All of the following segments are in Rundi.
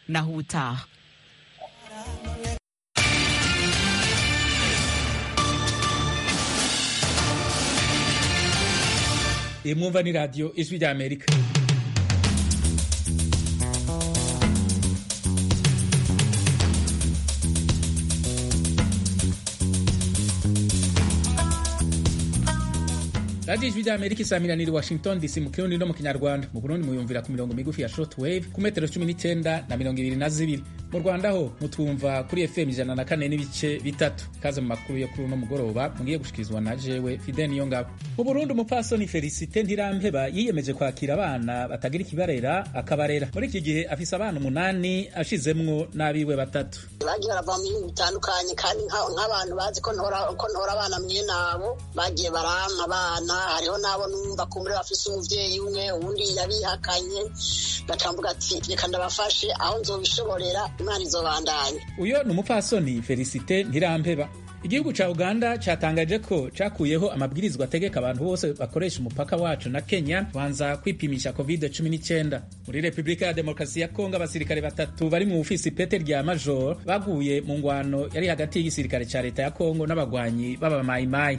naho ubutaha iyi mwumva ni radiyo ijwi rya amerika radiyo ijwi rya amerika isamiraniye washington dc mu kirundi no mu kinyarwanda mu burundi muyumvira ku mirongo migufi ya short wave ku metero cumi n'icyenda na mirongo ibiri na zibiri mu rwanda ho mutwumva kuri fm ijana na kane n'ibice bitatu kaze mu makuru yo kuri uno mugoroba mugiye gushikirizwa na jewe fide niyo ngabo mu burundi umupfasoni felicite ntirampeba yiyemeje kwakira abana batagira ikibarera akabarera muri iki gihe afise abana umunani ashizemwo n'abiwe batatu bagiye barava mu bihugu bitandukanye kandi nk'abantu bazi ko ntora abana mwene abo bagiye barampa abana hariho n'abo numva kumbure bafise umuvyeyi umwe uwundi yabihakanye batamvuga ati reka ndabafashe aho nzobishoborera imana izobandanya uyo ni umupfasoni felicite ntirampeba igihugu ca uganda catangaje ko cakuyeho amabwirizwa ategeka abantu bose bakoresha umupaka wacu na kenya kubanza kwipimisha covid 19 muri repubulika ya demokarasi ya kongo abasirikare batatu bari mu bufisi pete rya major baguye mu ngwano yari hagati y'igisirikare ca leta ya kongo n'abagwanyi b'abamayimayi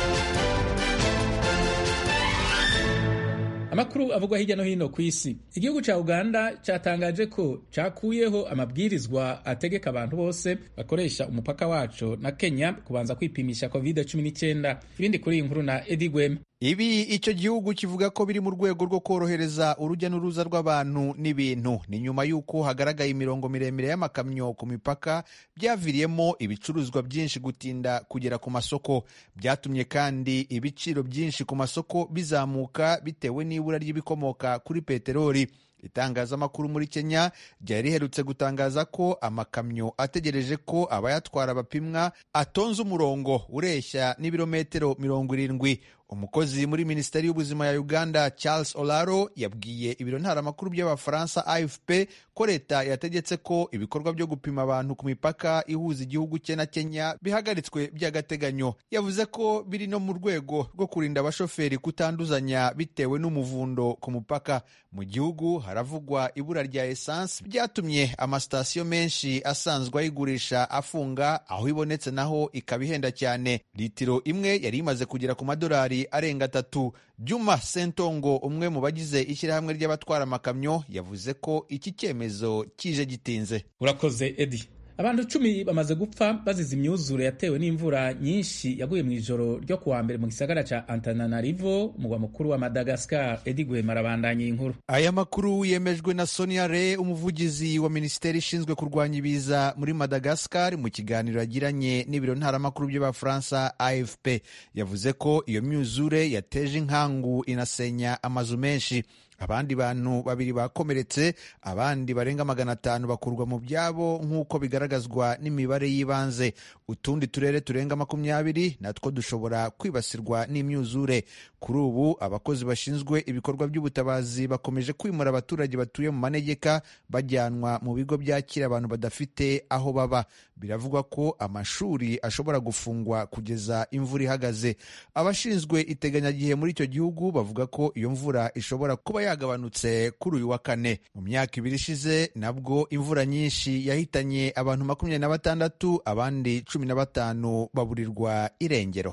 amakuru avugwa hirya no hino ku isi igihugu ca uganda catangaje ko cakuyeho amabwirizwa ategeka abantu bose bakoresha umupaka waco na kenya kubanza kwipimisha covid-19 ibindi kuri iyi nkuru na edi gwema ibi icyo gihugu kivuga ko biri mu rwego rwo korohereza urujya n'uruza rw'abantu n'ibintu ni nyuma y'uko hagaragaye imirongo miremire y'amakamyo ku mipaka byaviriyemo ibicuruzwa byinshi gutinda kugera ku masoko byatumye kandi ibiciro byinshi ku masoko bizamuka bitewe n'ibura ry'ibikomoka kuri peteroli itangazamakuru muri kenya ryari riherutse gutangaza ko amakamyo ategereje ko abayatwara bapimwa atonze umurongo ureshya n'ibirometero mirongo irindwi umukozi muri minisiteri y'ubuzima ya uganda charles olaro yabwiye ibiro ntaramakuru by'abafaransa afp ko leta yategetse ko ibikorwa byo gupima abantu ku mipaka ihuza igihugu cye na kenya bihagaritswe by'agateganyo yavuze ko biri no mu rwego rwo kurinda abashoferi kutanduzanya bitewe n'umuvundo ku mupaka mu gihugu haravugwa ibura rya esansi byatumye amasitasiyo menshi asanzwe ayigurisha afunga aho ibonetse naho ikaba ihenda cyane litiro imwe yari imaze kugera ku madolari arenga atatu juma sentongo umwe mu bagize ishyirahamwe ry'abatwara amakamyo yavuze ko iki cyemezo kije gitinze urakoze edi abantu cumi bamaze gupfa bazize imyuzure yatewe n'imvura nyinshi yaguye mu ijoro ryo kuwa mbere mu gisagara ca antananarivo umugwa mukuru wa madagascar edi gwema arabandanya inkuru aya makuru yemejwe na sonia re umuvugizi wa minisiteri ishinzwe kurwanya ibiza muri madagascar mu kiganiro yagiranye n'ibiro ntaramakuru by'abafaransa afp yavuze ko iyo myuzure yateje inkangu inasenya amazu menshi abandi bantu babiri bakomeretse abandi barenga magana atanu bakurwa mu byabo nk'uko bigaragazwa n'imibare y'ibanze utundi turere turenga makumyabiri natwo dushobora kwibasirwa n'imyuzure kuri ubu abakozi bashinzwe ibikorwa by'ubutabazi bakomeje kwimura abaturage batuye mu manegeka bajyanwa mu bigo byakira abantu badafite aho baba biravugwa ko amashuri ashobora gufungwa kugeza imvura ihagaze abashinzwe iteganyagihe muri icyo gihugu bavuga ko iyo mvura ishobora kuba yagabanutse kuri uyu wa kane mu myaka ibiri ishize nabwo imvura nyinshi yahitanye abantu makumyabiri na batandatu abandi cumi na batanu baburirwa irengero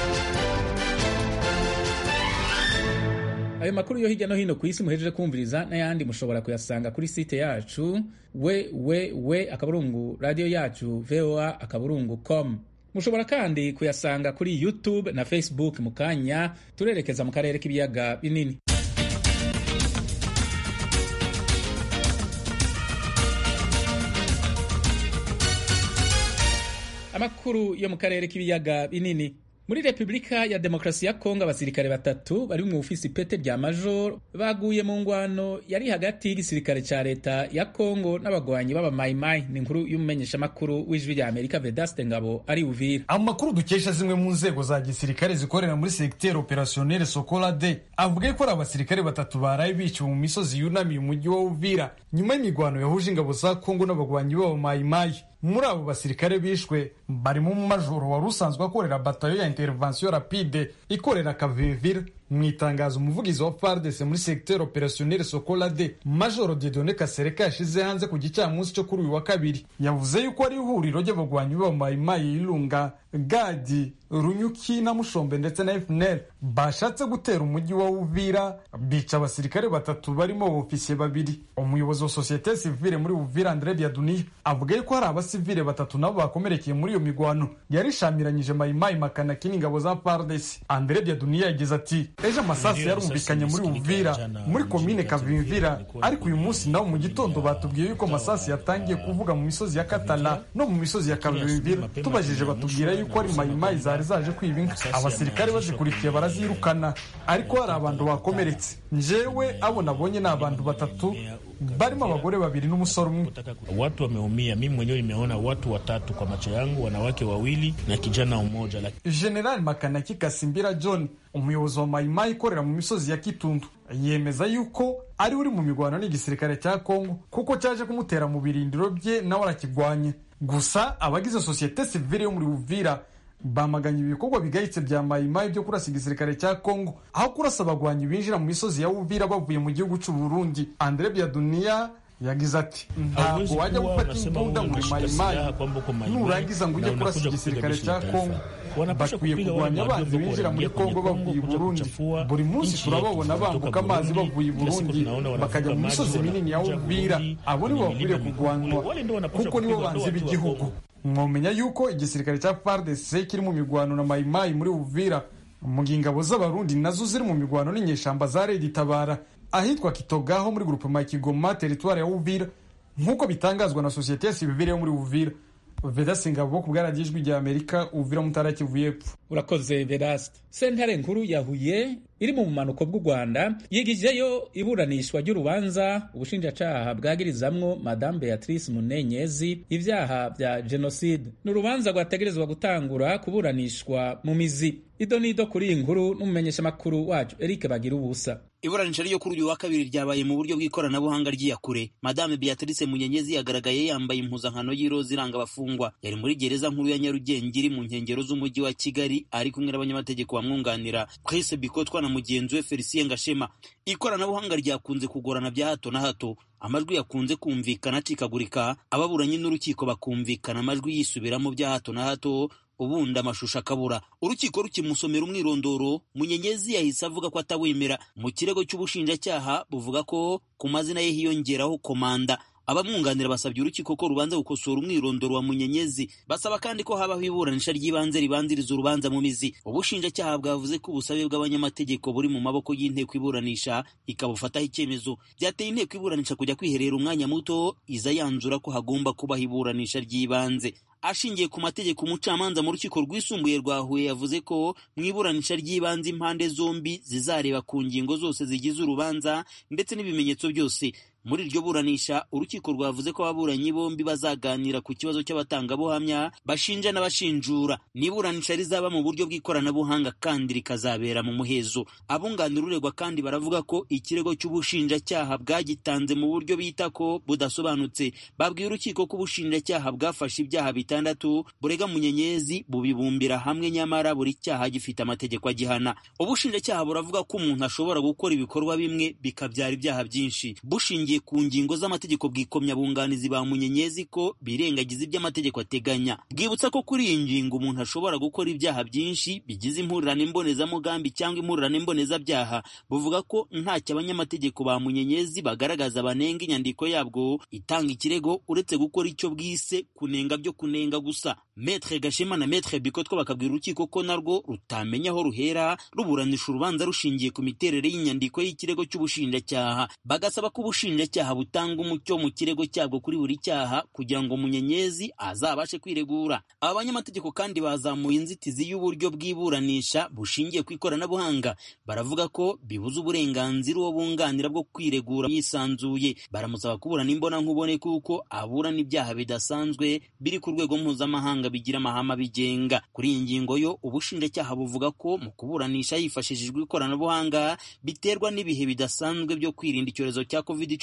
ayo makuru yo hirya no hino ku isi muhejeje kumviriza n'ayandi mushobora kuyasanga kuri site yacu we we we akaburungu radiyo yacu voa akaburungu com mushobora kandi kuyasanga kuri youtube na facebook mu kanya turerekeza mu karere k'ibiyaga binini amakuru yo mu karere k'ibiyaga binini muri repubulika ya demokarasi ya kongo abasirikare batatu bari mu ofisi pete rya major baguye mu ngwano yari hagati y'igisirikare cya leta ya kongo n'abagwanyi b'abamayimayi ni inkuru y'umumenyeshamakuru w'ijwi rya amerika vedaste ngabo ari uvira amakuru dukesha zimwe mu nzego za gisirikare zikorera muri segiteri operasiyoneri sokola de avuga ko ari abasirikare batatu baraye biciwe mu misozi yunamiye umujyi wa uvira nyuma y'imigwano yahuje ingabo za kongo n'abagwanyi b'abamayimayi muri abo basirikare bishwe barimo umumajoro wari usanzwe akorera batayo ya intervention rapide ikorera kavivira mu itangazo umuvugizi wa FARDC muri secteur opérationnel Sokola de Major Dieudonné Kasereka yashize hanze ku gicamunsi cyo kuri uyu wa kabiri yavuze yuko ari ihuriro ry'abagwanyi b'abamayimayi y'Ilunga Gadi Runyuki na Mushombe ndetse na FNL bashatse gutera umujyi wa Uvira bica abasirikare batatu barimo ofisiye babiri umuyobozi wa societe civile muri Uvira Andre Biaduniya avuga yuko hari abasivile batatu nabo bakomerekeye muri iyo migwano yarishamiranyije mayimayi makanaki n'ingabo za FARDC Andre Biaduniya yagize ati ejo amasasu yarumvikanye muri Uvira muri komine Kavimvira ariko uyu munsi nawo mu gitondo batubwiye yuko amasasu yatangiye kuvuga mu misozi ya Katala no mu misozi ya Kavimvira tubajije batubwira yuko ari mayimayi zari zaje kwiba inka abasirikare bazikurikiye barazirukana ariko hari abantu bakomeretse njewe abo nabonye ni abantu batatu barimo abagore babiri n'umusore umwe watu wameumia mimi mwenyewe nimeona watu watatu kwa macho yangu wanawake wawili na kijana mmoja general makanaki kasimbira john umuyobozi wa mayimayi ikorera mu misozi ya kitundu yemeza yuko ari uri mu mirwano n'igisirikare cya kongo kuko cyaje kumutera mu birindiro bye nawe arakigwanya gusa abagize sosiyete sivile yo muri uvira bamaganye ibikorwa bigayitse bya mayimayi byo kurasa igisirikare cya kongo aho kurasa abagwanyi binjira mu misozi ya uvira bavuye mu gihugu cy'u burundi andre biaduniya yagize ati ntabwo wajya gufata imbunda muri mayimayi nurangiza ngo ujye kurasa igisirikare cya kongo bakwiye kurwanya abanzi binjira muri kongo bavuye i burundi buri munsi turababona bambuka amazi bavuye i burundi bakajya mu misozi minini ya uvira abo nibo bakwiriye kurwanywa kuko nibo banzi b'igihugu mwomenya yuko igisirikare cya FARDC kiri mu migwano na mayimayi muri Uvira mu ingabo z'abarundi nazo ziri mu migwano n'inyeshamba za Red Tabara ahitwa Kitogaho muri grupe ma Kigoma teritwari ya Uvira nk'uko bitangazwa na sosiyete sivile yo muri Uvira Veda Singabo ku bwaragijwi rya Amerika Uvira mutara Kivu y'Epfo urakoze Vedaste sentare nkuru ya Huye iri mu bumanuko bw'u Rwanda yigijeyo iburanishwa ry'urubanza ubushinjacaha bwagirizamwo Madame Beatrice Munenyezi ivyaha vya genocide ni urubanza rwategerezwa gutangura kuburanishwa mu mizi ido nido kuri iyi nkuru n'umumenyeshamakuru wacu Eric Bagira ubusa iburanisha ryo kuri uyu wa kabiri ryabaye mu buryo bw'ikoranabuhanga ry'iyakure madame beatrice munyenyezi yagaragaye yambaye impuzankano y'iroza iranga abafungwa yari muri gereza nkuru ya nyarugenge iri mu nkengero z'umujyi wa kigali ari kumwe n'abanyamategeko bamwunganira prince bikotwa na mugenzi we felicien gashema ikoranabuhanga ryakunze kugorana bya hato na hato amajwi yakunze kumvikana acikagurika ababuranyi n'urukiko bakumvikana amajwi yisubiramo bya hato na hato ubundi amashusho akabura urukiko rukimusomera umwirondoro munyenyezi yahise avuga ko atawemera mu kirego cy'ubushinjacyaha buvuga ko ku mazina ye hiyongeraho komanda abamwunganira basabye urukiko ko rubanza gukosora umwirondoro wa munyenyezi basaba kandi ko habaho iburanisha ry'ibanze ribanziriza urubanza mu mizi ubushinjacyaha bwavuze ko ubusabe bw'abanyamategeko buri mu maboko y'inteko iburanisha ikabufataho icyemezo byateye inteko iburanisha kujya kwiherera umwanya muto iza yanzura ko hagomba kubaho iburanisha ry'ibanze ashingiye ku mategeko umucamanza mu rukiko rwisumbuye rwa Huye yavuze ko mu iburanisha ry'ibanze impande zombi zizareba ku ngingo zose zigize urubanza ndetse n'ibimenyetso byose muri iryo buranisha urukiko rwavuze ko ababuranyi bombi bazaganira ku kibazo cy'abatangabuhamya bashinja n'abashinjura n'iburanisha rizaba mu buryo bw'ikoranabuhanga kandi rikazabera mu muhezo abunganira uregwa kandi baravuga ko ikirego cy'ubushinjacyaha bwagitanze mu buryo bita ko budasobanutse babwiye urukiko ko ubushinjacyaha bwafashe ibyaha bitandatu burega munyenyezi bubibumbira hamwe nyamara buri cyaha gifite amategeko agihana ubushinjacyaha buravuga ko umuntu ashobora gukora ibikorwa bimwe bikabyara ibyaha byinshi bushingiye ku ngingo z'amategeko bwikomya bunganizi ba munyenyezi ko birengagiza ibyo amategeko ateganya bwibutsa ko kuri iyi ngingo umuntu ashobora gukora ibyaha byinshi bigize impurirane mbonezamugambi cyangwa impurirane mbonezabyaha buvuga ko ntacyo abanyamategeko ba munyenyezi bagaragaza banenga inyandiko yabwo itanga ikirego uretse gukora icyo bwise kunenga byo kunenga gusa metre gashema na metre bikotwa bakabwira urukiko ko narwo rutamenya aho ruhera ruburanisha urubanza rushingiye ku miterere y'inyandiko y'ikirego cy'ubushinjacyaha bagasaba ko ubushinjacyaha butanga umucyo mu kirego cyabwo kuri buri cyaha kugira ngo munyenyezi azabashe kwiregura aba banyamategeko kandi bazamuye inzitizi y'uburyo bw'iburanisha bushingiye ku ikoranabuhanga baravuga ko bibuza uburenganzira uwo bunganira bwo kwiregura yisanzuye baramusaba kuburana imbona nkubone kuko aburana ibyaha bidasanzwe biri ku rwego mpuzamahanga bigira amahame abigenga kuri iyi ngingo yo ubushinjacyaha buvuga ko mu kuburanisha hifashishijwe ikoranabuhanga biterwa n'ibihe bidasanzwe byo kwirinda icyorezo cya covid cumi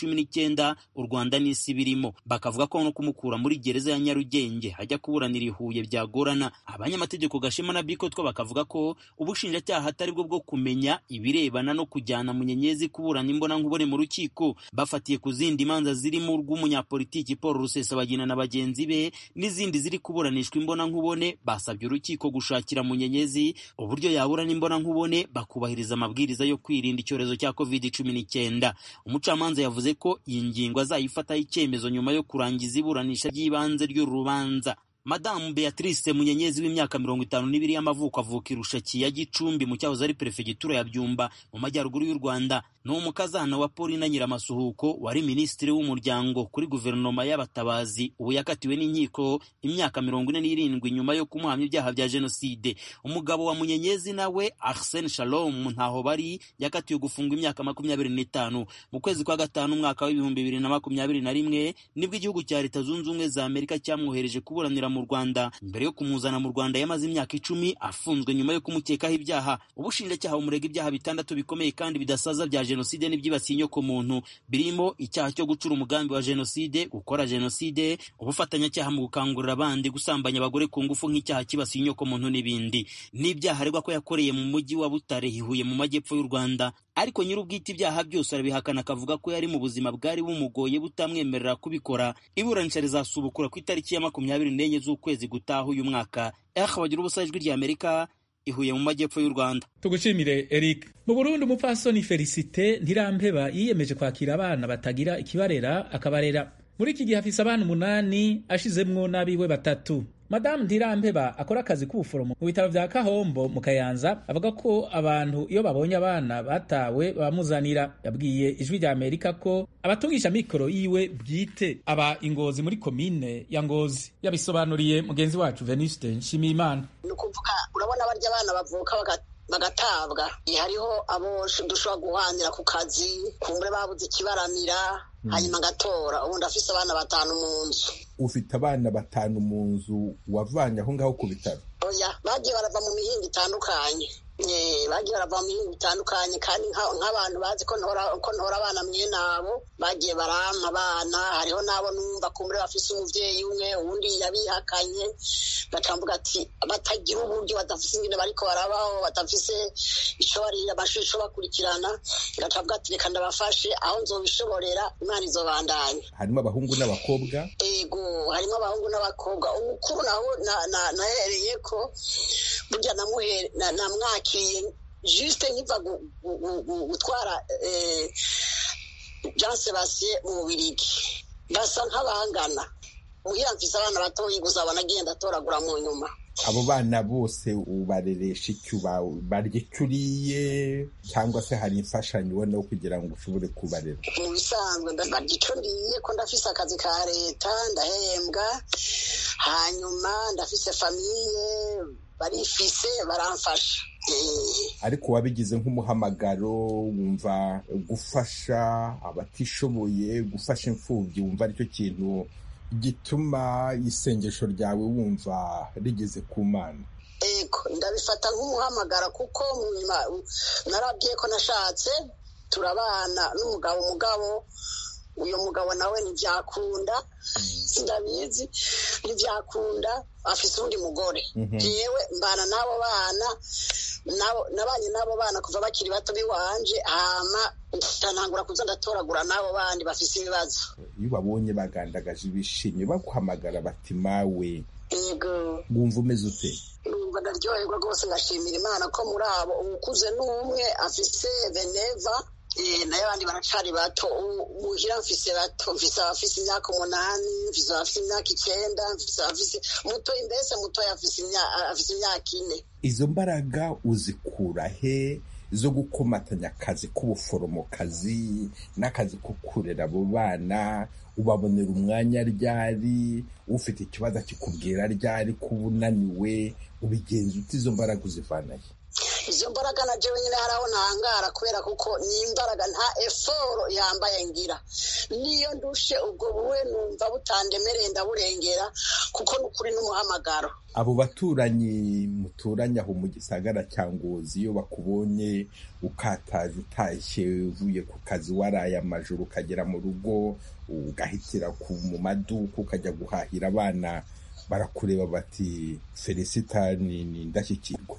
cumi n'icyenda u rwanda n'isi birimo bakavuga ko no kumukura muri gereza ya nyarugenge hajya kuburanira i huye byagorana abanyamategeko gashema na bikotwa bakavuga ko ubushinjacyaha atari bwo bwo kumenya ibirebana no kujyana munyenyezi kuburana imbonankubone mu rukiko bafatiye ku zindi manza zirimo urw'umunyapolitiki paul rusesabagina na bagenzi be n'izindi ziri kuburanishwa imbonankubone basabye urukiko gushakira munyenyezi uburyo yaburana imbonankubone bakubahiriza amabwiriza yo kwirinda icyorezo cya covid cumi n'icyenda umucamanza yavuze ko iyi ngingo azayifataho icyemezo nyuma yo kurangiza iburanisha ry'ibanze ry'uru rubanza madamu beatrice munyenyezi w'imyaka mirongo itanu n'ibiri y'amavuko avuka irushaki ya gicumbi mu cyahoze ari perefegitura ya byumba mu majyaruguru y'u rwanda ni umukazana wa paulina nyiramasuhuko wari minisitiri w'umuryango kuri guverinoma y'abatabazi ubu yakatiwe n'inkiko imyaka mirongo ine n'irindwi nyuma yo kumuhamya ibyaha bya jenoside umugabo wa munyenyezi nawe arsene shalom ntaho bari yakatiwe gufungwa imyaka makumyabiri n'itanu mu kwezi kwa gatanu umwaka w'ibihumbi bibiri na makumyabiri na rimwe nibwo igihugu cya leta zunze ubumwe za amerika cyamwohereje kuburanira mu rwanda mbere yo kumuzana mu rwanda yamaze imyaka icumi afunzwe nyuma yo kumukekaho ibyaha ubushinjacyaha bumurega ibyaha bitandatu bikomeye kandi bidasaza bya jenoside n'ibyibasiye inyokomuntu birimo icyaha cyo gucura umugambi wa jenoside gukora jenoside ubufatanyacyaha mu gukangurira abandi gusambanya abagore ku ngufu nk'icyaha kibasiye inyokomuntu n'ibindi n'ibyaha aregwa ko yakoreye mu mujyi wa butare hihuye mu majyepfo y'u rwanda ariko nyir'ubwite ibyaha byose arabihakana akavuga ko yari mu buzima bwari bumugoye butamwemerera kubikora iburanisha rizasubukura ku itariki ya makumyabiri n'enye z'ukwezi gutaha uyu mwaka eha bagira ubusa ijwi rya amerika ihuye mu majyepfo y'u rwanda tugushimire eric mu burundi umupfasoni felicite ntirampeba yiyemeje kwakira abana batagira ikibarera akabarera muri iki gihe afise abana umunani ashizemwo n'abiwe batatu madamu ntirampeba akora akazi k'ubuforomo mu bitaro vya kahombo mu kayanza avuga ko abantu iyo babonye abana batawe bamuzanira yabwiye ijwi rya amerika ko abatungisha mikoro yiwe bwite aba ingozi muri komine ya ngozi yabisobanuriye mugenzi wacu venuste nshimiyimana ni ukuvuga urabona barya abana bavuka bagatabwa hariho abo dushobora guhanira ku kazi kumbure babuze ikibaramira hanyuma agatora ubundi afise abana batanu mu nzu ufite abana batanu mu nzu wavanye aho ngaho ku bitaro oya bagiye barava mu mihinga itandukanye bagiye barava mu mihinga itandukanye kandi nk'abantu bazi ko ntora abana mwene abo bagiye barampa abana hariho n'abo numva kumbure bafise umuvyeyi umwe uwundi yabihakanye bakamvuga ati batagira uburyo badafise ingene bariko barabaho badafise ico barira amashuri ico bakurikirana gacavuga ati reka ndabafashe aho nzobishoborera imana izobandanya harimo abahungu n'abakobwa ego harimo abahungu n'abakobwa umukuru naho nahereye ko burya namwakiriye juste nkiva gutwara jean sebastien mu bubirigi basa nk'abangana muhira mfise abana batoyi gusa abona agenda atoragura mu nyuma abo bana bose ubareresha icyo barya icyo uriye cyangwa se hari imfashanyo ubona kugira ngo ushobore kubarera mu bisanzwe barya icyo ndiye ko ndafise akazi ka leta ndahembwa hanyuma ndafise famiye barifise baramfasha ariko wabigize nk'umuhamagaro wumva gufasha abatishoboye gufasha imfubyi wumva aricyo kintu gituma isengesho ryawe wumva rigeze ku mana ego ndabifata nk'umuhamagara kuko narabwiye ko nashatse turabana n'umugabo umugabo uyu mugabo nawe ntibyakunda sindabizi ntibyakunda afise undi mugore yewe mbana n'abo bana nabanye n'abo bana kuva bakiri bato biwanje hama ntangura kuza ndatoragura n'abo bandi bafise ibibazo iyo babonye bagandagaje ibishimye baguhamagara bati mawe yego wumva umeze ute numva ndaryoherwa rwose ngashimira imana ko muri abo uwukuze n'umwe afise veneva nayo abandi baracari bato muhira mfise bato mfise abafise imyaka umunani mfise abafise imyaka icenda mfise abafise mutoyi mbese mutoyi afise imyaka ine izo mbaraga uzikura he zo gukomatanya akazi k'ubuforomokazi n'akazi ko kurera abo bana ubabonera umwanya ryari ufite ikibazo akikubwira ryari kuba unaniwe ubigenza uti izo mbaraga uzivanahe izo mbaraga na jewe nyine haraho ntangara kubera kuko ni imbaraga nta eforo yambaye ngira niyo ndushe ubwo buwe numva butandemereye ndaburengera kuko ni ukuri n'umuhamagaro abo baturanyi muturanye aho mu gisagara cya ngozi iyo bakubonye ukataje utashye uvuye ku kazi waraye amajoro ukagera mu rugo ugahitira mu maduka ukajya guhahira abana barakureba bati felicita ni indashyikirwa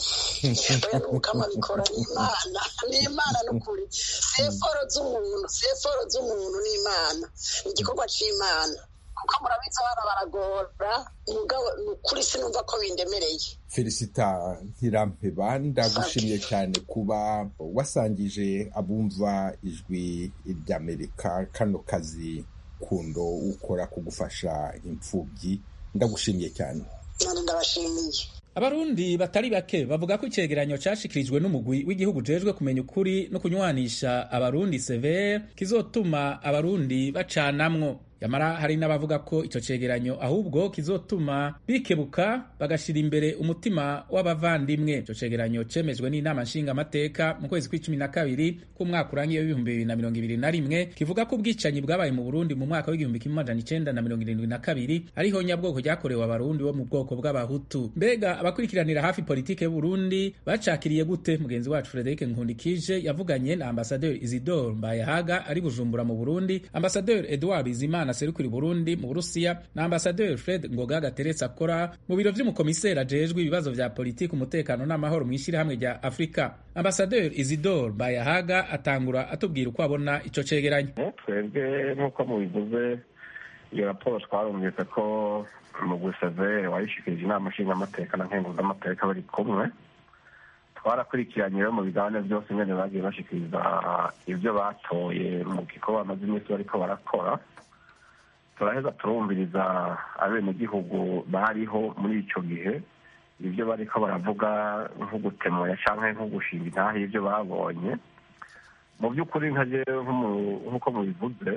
oya n'umukama bikora ni imana ni imana n'ukuri seforo z'umuntu seforo z'umuntu ni imana ni igikorwa cy'imana kuko murabizi abana baragora umugabo ni ukuri sinumva ko bindemereye felicita ntirampeba ndagushimye cyane kuba wasangije abumva ijwi ry'amerika kano kazi kundo ukora ko gufasha imfubyi ndagushimiye cyane none ndabashimiye abarundi batari bake bavuga ko icegeranyo cashikirijwe n'umugwi w'igihugu ujejwe kumenya ukuri no kunywanisha abarundi severe kizotuma abarundi bacanamwo yamara hari n'abavuga ko ico cegeranyo ahubwo kizotuma bikebuka bagashira imbere umutima w'abavandimwe ico cegeranyo cemejwe n'inama nshingamateka mu kwezi kw'icumi na kabiri k'umwaka urangiye w'ibihumbi bibiri na mirongo ibiri na rimwe kivuga ko ubwicanyi bwabaye mu burundi mu mwaka w'igihumbi kimwe amajana icenda na mirongo irindwi na kabiri ariho nyabwoko ryakorewe abarundi bo mu bwoko bw'abahutu mbega abakurikiranira hafi politike y'uburundi bacakiriye gute mugenzi wacu frederic nkundikije yavuganye na ambasaderi isidore mbayahaga ari bujumbura mu burundi ambasaderi edouard bizimana aserukira Burundi mu Burusiya na Ambassadeur Fred Ngoga gateretse akora mu biro vy'umukomiseri ajejwe ibibazo vya politiki umutekano n'amahoro mu ishyirahamwe rya Afrika Ambassadeur Isidore Bayahaga atangura atubwira uko abona ico cegeranyo twebwe nk'uko mubivuze iyo raporo twarumvise ko mugwi severe wayishikirije inama nshingamateka na nkenguzamateka bari kumwe twarakurikiranye rero mu biganiro byose nyene bagiye bashikiriza ivyo batoye mu gikorwa bamaze iminsi bariko barakora turaheza turumviriza abenegihugu bariho muri ico gihe ibyo bariko baravuga nko gutemoya canke nko gushinga intahe y'ivyo babonye mu by'ukuri nka jewe nk'uko mubivuze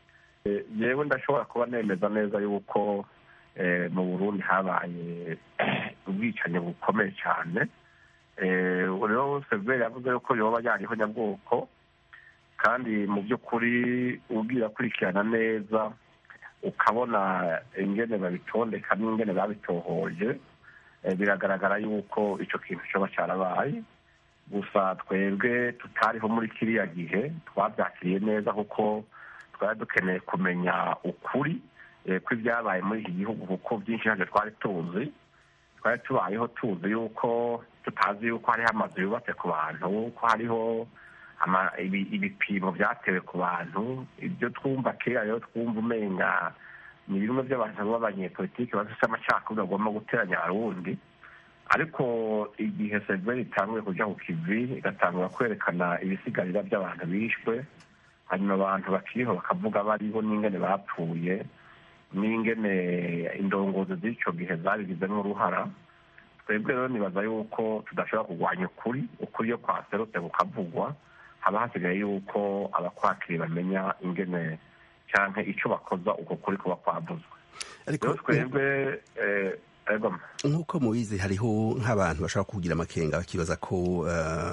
yewe ndashobora kuba nemeza neza yuko mu burundi habaye ubwicanyi bukomeye cyane rero severi yavuze yuko yoba yariho nyabwoko kandi mu by'ukuri ubwira akurikirana neza ukabona ingene babitondeka n'ingene babitohoje biragaragara yuko icyo kintu cyoba cyarabaye gusa twebwe tutariho muri kiriya gihe twabyakiriye neza kuko twari dukeneye kumenya ukuri kw'ibyabaye muri iki gihugu kuko byinshi ntabyo twari tuzi twari tubayeho tuzi yuko tutazi yuko hariho amazu yubatse ku bantu ko hariho ibipimo byatewe ku bantu ibyo twumva kera rero twumva umenga ni bimwe by'abantu b'abanyepolitiki bafite amacakubiri bagomba guteranya abarundi ariko igihe severi itanguye kujya ku kivi igatangura kwerekana ibisigarira by'abantu bishwe hanyuma abantu bakiriho bakavuga bariho n'ingene bapfuye n'ingene indongozi z'icyo gihe zabigizemo uruhara twebwe rero nibaza yuko tudashobora kurwanya ukuri ukuri iyo kwaserutse kukavugwa haba hasigaye yuko abakwakiri bamenya ingene cyangwa icyo bakoza uko kuri kuba kwavuzwe rero twebwe nk'uko mubizi hariho nk'abantu bashobora kugira amakenga bakibaza ko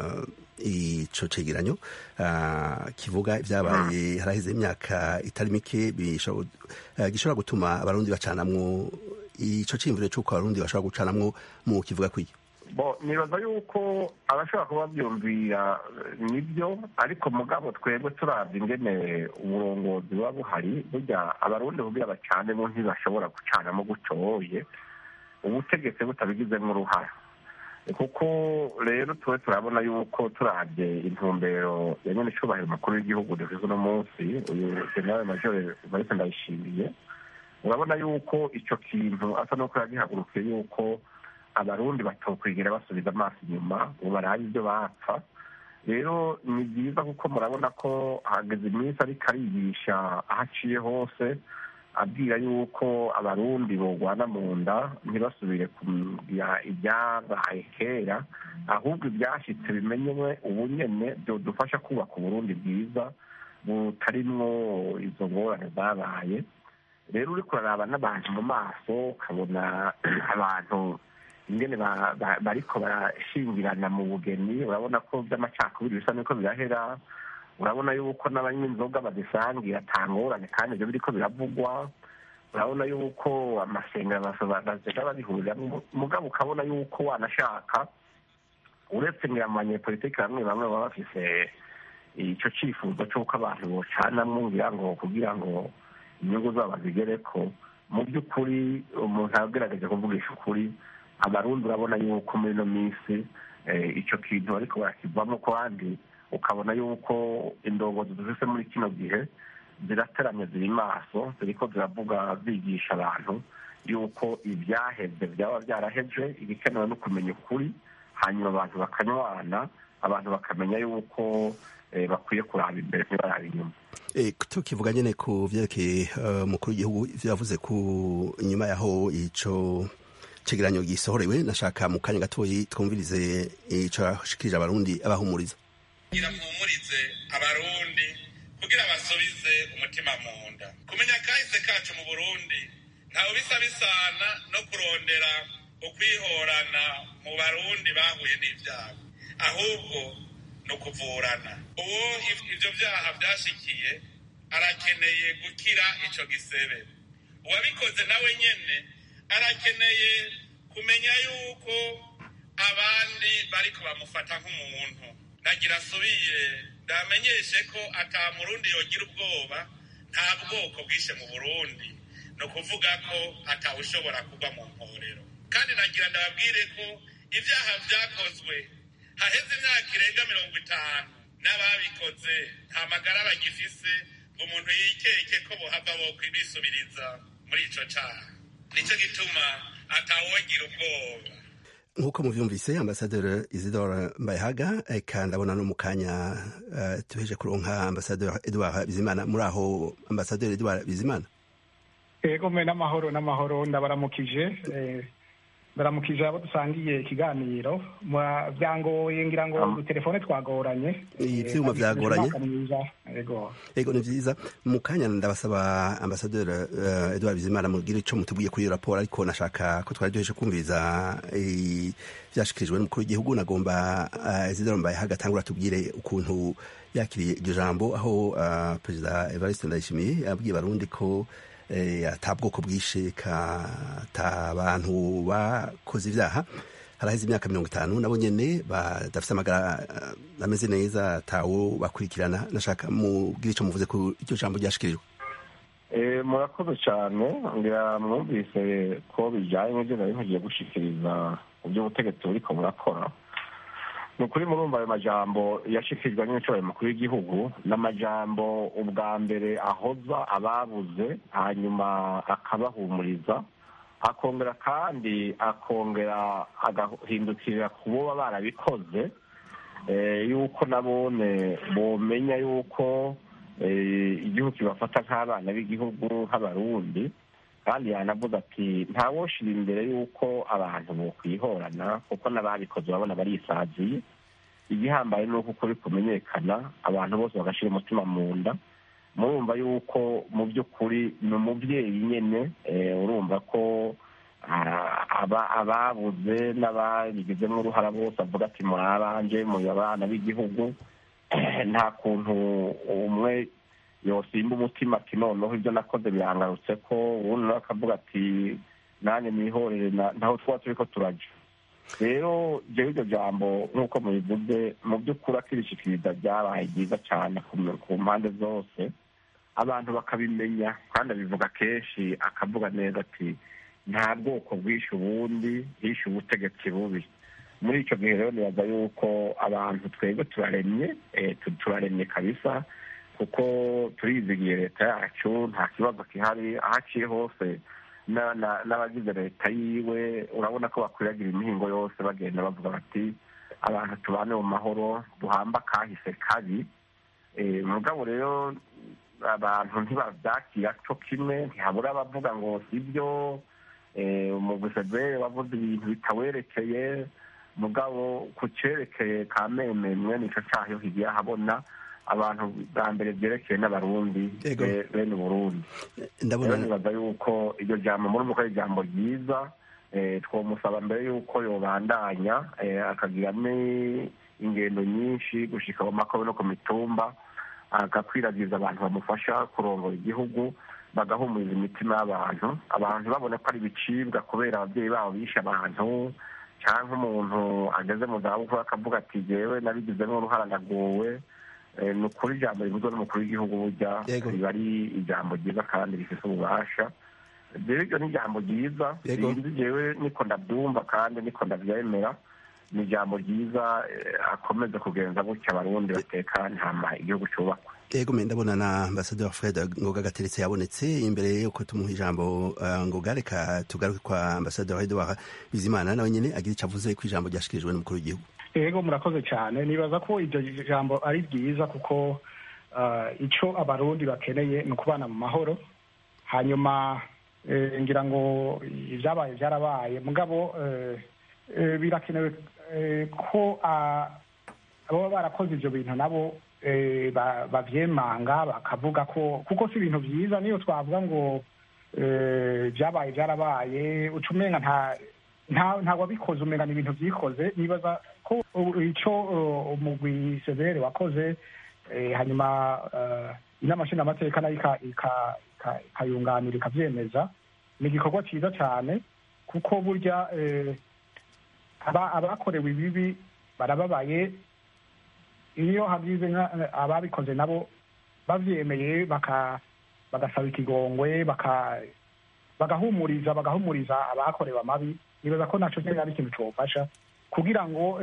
ico cegeranyo kivuga ibyabaye haraheze imyaka itari mike gishobora gutuma abarundi bacanamwo ico ciyumviro c'uko abarundi bashobora gucanamwo mu kivuga kw'iyo bo nibaza yuko abashobora kuba byumvira nibyo ariko mugabo twebwe turabye ingene uburongozi buba buhari burya abarundi kugira bacanemo ntibashobora gucanamo gutoye ubutegetsi butabigizemo uruhara kuko rero tuwe turabona yuko turabye intumbero ya nyene icubahiro umukuru w'igihugu dufise uno munsi uyu generale major marise ndayishimiye urabona yuko ico kintu asa n'uko yagihagurukiye yuko abarundi batokwigira basubiza amaso inyuma ngo barabe ibyo bapfa rero ni byiza kuko murabona ko hageze iminsi ariko arigisha aho aciye hose abwira yuko abarundi bogwana mu nda ntibasubire kugira ibyabaye kera ahubwo ibyashyitse bimenyewe ubu nyene byodufasha kubaka uburundi bwiza butarimwo izo ngorane zabaye rero uriko uraraba n'abantu mu maso ukabona abantu ingene bariko barashingirana mu bugeni urabona ko by'amacakubiri bisa n'uko birahera urabona yuko n'abanywa inzoga bazisangira atangorane kandi ibyo biriko biravugwa urabona yuko amasengero bazega babihuriramwo mugabo ukabona yuko wanashaka uretse ngira mu banyepolitiki bamwe bamwe baba bafise ico cifuzo c'uko abantu bocanamwo ngira ngo kugira ngo inyungu zabo bazigereko mu by'ukuri umuntu agerageje kuvugisha ukuri abarundi urabona yuko muri ino minsi icyo kintu ariko barakivamo kandi ukabona yuko indongozi dufise muri kino gihe zirateramye ziri maso ziriko ziravuga zigisha abantu yuko ibyaheze byaba byaraheze ibikenewe no kumenya ukuri hanyuma abantu bakanywana abantu bakamenya yuko bakwiye kuraba imbere ntibaraba inyuma tukivuga nyine ku vyerekeye umukuru w'igihugu ivyo yavuze ku nyuma yaho ico cegeranyo gisohorewe nashaka mu kanya gatoyi twumvirize ico yashikirije abarundi abahumuriza kugira mpumurize abarundi kugira basubize umutima mu nda kumenya kahise kacu mu burundi ntawe bisa bisana no kurondera ukwihorana mu barundi bahuye n'ivyago ahubwo ni ukuvurana uwo ivyo vyaha vyashikiye arakeneye gukira ico gisebe uwabikoze nawe nyene arakeneye kumenya yuko abandi bariko bamufata nk'umuntu nagira asubire ndamenyeshe ko ata murundi yogira ubwoba nta bwoko bwishe mu burundi ni ukuvuga ko atawushobora kugwa mu mporero kandi nagira ndababwire ko ibyaha vyakozwe haheze imyaka irenga mirongo itanu n'ababikoze nta magara bagifise ngo umuntu yikeke ko bohava bokwibisubiriza muri ico caha nico gituma atawogira ubwoba nk'uko muvyumvise ambasaderi isidore mbayahaga eka ndabona no mu kanya uh, tuheje kuronka ambasaderi edward bizimana muri aho ambasaderi edward bizimana ego mwe n'amahoro n'amahoro ndabaramukije eh, ndaramukije abo dusangiye ikiganiro byangoye ngira ngo udutelefone twagoranye ivyuma vyagoranye ego ego ni vyiza mu kanya ndabasaba ambasaderi uh, edward bizimana mugire ico mutubwiye kuri iyo raporo ariko nashaka ko twari duheje kumviriza vyashikirijwe n'umukuru w'igihugu nagomba uh, isidoro mbaye hagatangura tubwire ukuntu yakiriye iryo jambo aho uh, perezida evariste ndayishimiye yabwiye barundi ko ata bwoko bwishe ata bantu bakoze ibyaha haraheze imyaka mirongo itanu nabo nyene badafite amagara ameze neza atawo bakurikirana nashaka mubwire ico muvuze ku iryo jambo ryashikirijwe murakoze cyane ngira mwumvise ko bijyanye n'ibyo nari nkugiye gushikiriza mu by'ubutegetsi buriko burakora ni ukuri murumva ayo majambo yashikirijwe n'inshobora mukuru w'igihugu n'amajambo ubwa mbere ahoza ababuze hanyuma akabahumuriza akongera kandi akongera agahindukirira ku boba barabikoze yuko nabone bomenya yuko igihugu kibafata nk'abana b'igihugu nk'abarundi kandi yanavuze ati ntawoshira imbere y'uko abantu bokwihorana kuko n'ababikoze urabona barisaziye igihambaye ni uko ukuri kumenyekana abantu bose bagashyira umutima mu nda murumva yuko mu by'ukuri ni umubyeyi nyine urumva ko ababuze n'ababigizemo uruhara bose avuga ati muri abanje muri abana b'igihugu nta kuntu umwe yosimba umutima ati noneho ibyo nakoze birangarutse ko ubundi nawe akavuga ati nanjye nihorere ntaho twaba turi ko turaja rero jewe iryo jambo nk'uko mubivuze mu by'ukuri akirishikiriza ryabaye ryiza cyane ku mpande zose abantu bakabimenya kandi abivuga kenshi akavuga neza ati nta bwoko bwishe ubundi hishe ubutegetsi bubi muri icyo gihe rero nibaza yuko abantu twebwe turaremye turaremye kabisa kuko turizigiye leta yacu nta kibazo gihari aho aciye hose n'abagize leta yiwe urabona ko bakwiragira imihingo yose bagenda bavuga bati abantu tubane mu mahoro duhamba kahise kabi mugabo rero abantu ntibabyakira cyo kimwe ntihabura abavuga ngo si byo umuguseveri wavuze ibintu bitawerekeye mugabo ku cyerekeye ka mememwe nicyo cyaho higiye ahabona abantu bwa mbere byerekeye n'abarundi bene uburundi rero nibaza yuko iryo jambo murumva ko ari ijambo ryiza twamusaba mbere y'uko yobandanya akagiramo ingendo nyinshi gushyika mu makobe no ku mitumba agakwiragiza abantu bamufasha kurongora igihugu bagahumuriza imitima y'abantu abantu babona ko ari ibicibwa kubera ababyeyi babo bishe abantu cyangwa umuntu ageze mu zabukuru akavuga ati jyewe nabigizemo uruhara naguwe ni ukuri ijambo rivuzwe n'umukuru w'igihugu burya riba ari ijambo ryiza kandi rifite ububasha rero iryo ni ijambo ryiza sinzi jyewe niko ndabyumva kandi niko ndabyemera ni ijambo ryiza akomeza kugenza gutya abarundi batekanye hama igihugu cyubakwa yego me ndabona na ambasaderi fred ngoga gateretse yabonetse imbere yuko tumuha ijambo ngoga reka tugaruke kwa ambasaderi edouard bizimana nawe nyine agira icyo avuze ku ijambo ryashikirijwe n'umukuru w'igihugu yego murakoze cyane nibaza ko iryo jambo ari ryiza kuko icyo abarundi bakeneye ni ukubana mu mahoro hanyuma ngira ngo ibyabaye byarabaye mugabo birakenewe ko ababa barakoze ibyo bintu nabo babyemanga bakavuga ko kuko si ibintu byiza niyo twavuga ngo byabaye byarabaye uca umenga nta wabikoze umenga ni ibintu byikoze nibaza ko icyo umugwi severe wakoze hanyuma inama nshingamateka nayo ikayunganira ikabyemeza ni igikorwa cyiza cyane kuko burya abakorewe ibibi barababaye iyo hagize ababikoze nabo babyemeye bagasaba ikigongwe bagahumuriza bagahumuriza abakorewe amabi nibaza ko nacyo nyine ari ikintu cyofasha kugira ngo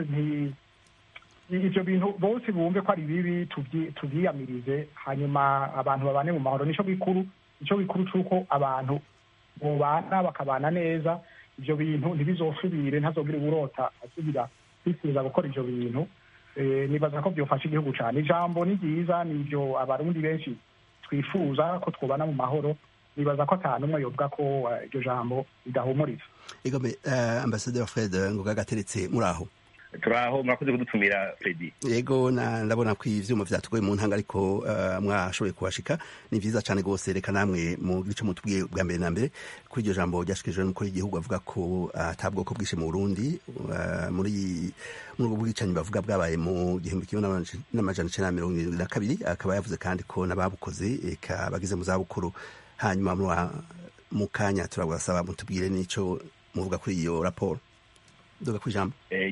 ibyo bintu bose bumve ko ari bibi tubyiyamirize hanyuma abantu babane mu mahoro nicyo gikuru nicyo gikuru cy'uko abantu bubana bakabana neza ibyo bintu ntibizosubire ntazogire uburota asubira kwifuza gukora ibyo bintu nibaza ko byofasha igihugu cyane ijambo ni ryiza ni ibyo abarundi benshi twifuza ko twubana mu mahoro nibaza ko atanu umwe yovuga ko iryo jambo ridahumuriza igome ambasaderi fred ngoga gateretse muri aho turaho murakoze kudutumira fredi yego ndabona ko ivyuma vyatugoye mu ntanga ariko mwashoboye kuhashika ni vyiza cane rwose reka namwe mu gice mutubwiye bwa mbere na mbere kuri iryo jambo ryashikirijwe n'umukuru w'igihugu avuga ko ata bwoko bwishe mu burundi muri muri ubwo bwicanyi bavuga bwabaye mu gihumbi kimwe n'amajana icenda na mirongo irindwi na kabiri akaba yavuze kandi ko n'ababukoze eka bageze mu zabukuru hanyuma mu kanya turabasaba mutubwire n'ico muvuga kuri iyo raporo duga kwijambo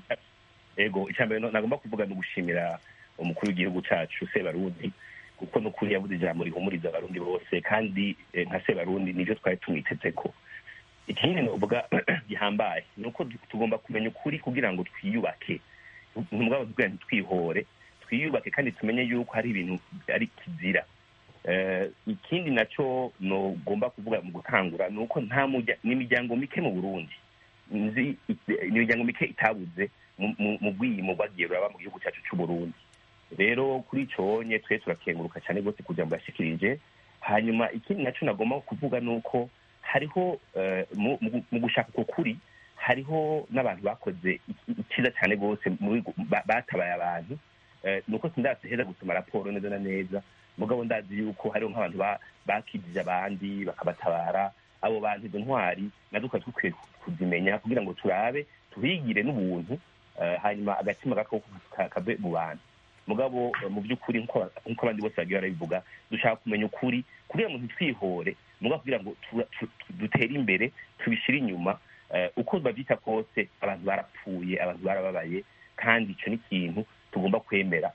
ego icyambere nagomba kuvuga ni ugushimira umukuru w'igihugu cyacu sebarundi kuko n'ukuri yabuze ijambo rihumuriza abarundi bose kandi nka sebarundi nibyo twari tumwiteze ko ikindi novuga gihambaye ni uko tugomba kumenya ukuri kugira ngo twiyubake mugabo tubwira ntitwihore twiyubake kandi tumenye yuko hari ibintu ari kizira ikindi nacyo nogomba kuvuga mu gutangura ni uko nta n'imiryango mike mu burundi nzi imiryango mike itabuze mu bwiyimo bwagiye buraba mu gihugu cyacu cy'u Burundi rero kuri icyo nye twe turakenguruka cyane rwose kugira ngo yashikirije hanyuma ikindi nacyo nagomba kuvuga ni uko hariho mu gushaka uko kuri hariho n'abantu bakoze icyiza cyane rwose batabaye abantu ni uko sindazi heza gusoma raporo neza na neza mugabo ndazi yuko hariho nk'abantu bakijije abandi bakabatabara abo bantu izo ntwari nazo tukaba dukwiye kuzimenya kugira ngo turabe tuhigire n'ubuntu hanyuma agatima gako kave mu bantu mugabo mu by'ukuri nk'uko abandi bose bagiye barabivuga dushaka kumenya ukuri kugira ngo ntitwihore mugabo kugira ngo dutere imbere tubishyire inyuma uko babyita kose abantu barapfuye abantu barababaye kandi icyo ni ikintu tugomba kwemera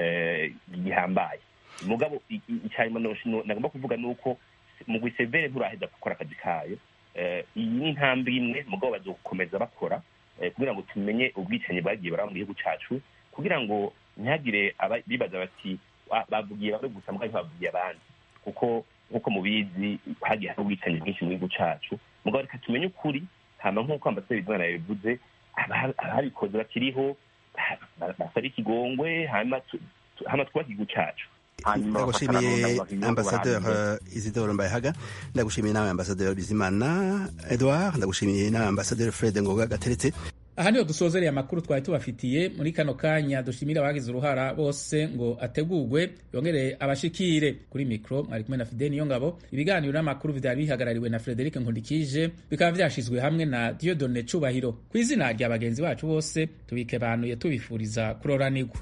gihambaye mugabo icyanyuma nagomba kuvuga ni uko mu gusevere nturaheza gukora akazi kayo iyi ni intambwe imwe mugabo bazokomeza bakora kugira ngo tumenye ubwicanyi bwagiye baraba mu gihugu cyacu kugira ngo ntihagire bibaza bati bavugiye bamwe gusa mbwa ntibavugiye abandi kuko nk'uko mubizi hagiye hari ubwicanyi bwinshi mu gihugu cyacu mugabo reka tumenye ukuri hama nk'uko ambasaderi bizimana yabivuze ababikoze bakiriho basaba ikigongwe hama twubake igihugu cyacu ndagushimiye ambasaderi isidore mbayehaga ndagushimiye nawe ambasaderi bizimana edouard ndagushimiye nawe ambasaderi fred ngoga gateretse aha niho dusozereye amakuru twari tubafitiye muri kano kanya dushimira abagize uruhara bose ngo ategurwe yongere abashikire kuri mikoro mwari kumwe na fide niyo ngabo ibiganiro n'amakuru vyari bihagarariwe na frederic nkundikije bikaba vyashizwe hamwe na diodone cubahiro ku izina rya bagenzi bacu bose tubikebanuye tubifuriza kuroranirwa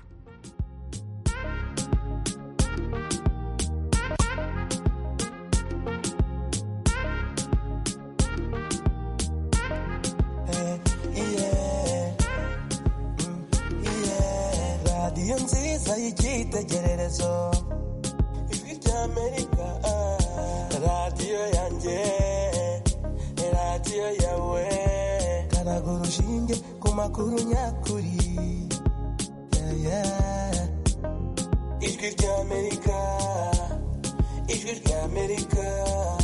radiyo nziza y'icyitegererezo ijwi ry'amerika radiyo yanjye radiyo yawe karaga urushinge ku makuru nyakuri Yeah, yeah. ijwi ry'amerika ijwi ry'amerika